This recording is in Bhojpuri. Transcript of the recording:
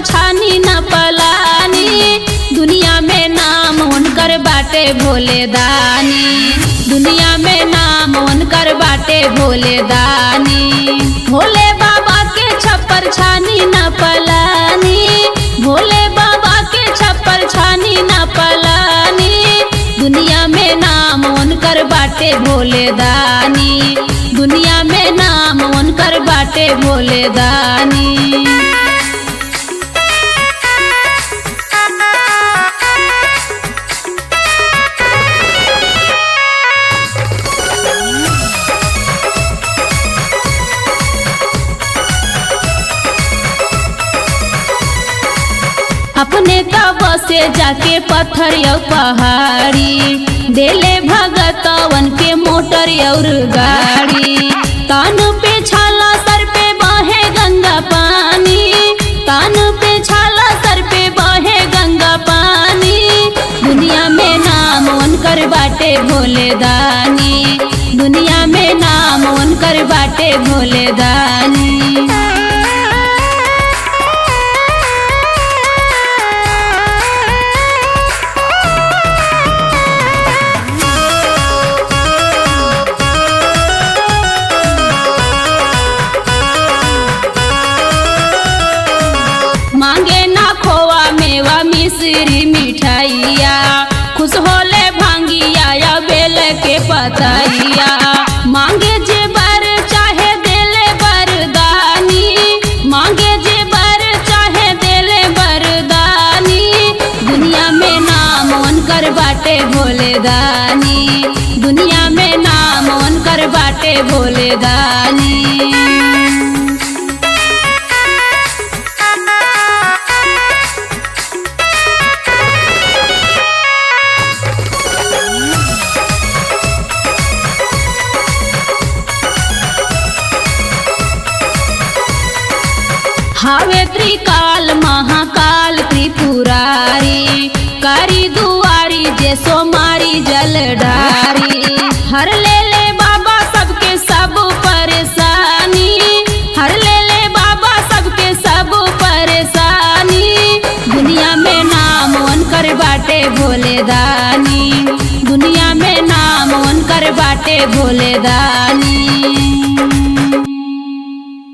छानी न पलानी दुनिया में नाम उनकर बाटे भोले दानी दुनिया में नाम उनकर बाटे भोले दानी भोले बाबा के छप्पर छानी न पलानी भोले बाबा के छप्पर छानी न पलानी दुनिया में नाम उनकर बाटे भोले दानी दुनिया में नाम उनकर बाटे भोले दानी अपने तब से जाके पत्थर यौ पहाड़ी देले भगतवन के मोटर और गाड़ी कान पे छाला सर पे बहे गंगा पानी कान पे छाला सर पे बहे गंगा पानी दुनिया में नाम उनकर बाटे भोले दानी दुनिया में नाम उनकर बाटे भोले दानी मांगे ना खोवा मेवा मिश्री मिठाइया खुश होले भांगिया या बेल के पतैया मांगे जे बर चाहे देले बरदानी मांगे जे बर चाहे देले बरदानी दुनिया में नाम उनकर बाटे भोले दानी दुनिया में नाम उनकर बाटे भोले दानी हावे त्रिकाल महाकाल त्रिपुरारी कारी दुआरी जे सोमारी जल डारी हर ले ले बाबा सबके सब परेशानी हर ले ले बाबा सबके सब परेशानी दुनिया में नाम उनकर बाटे भोले दानी दुनिया में नाम उनकर बाटे भोले दानी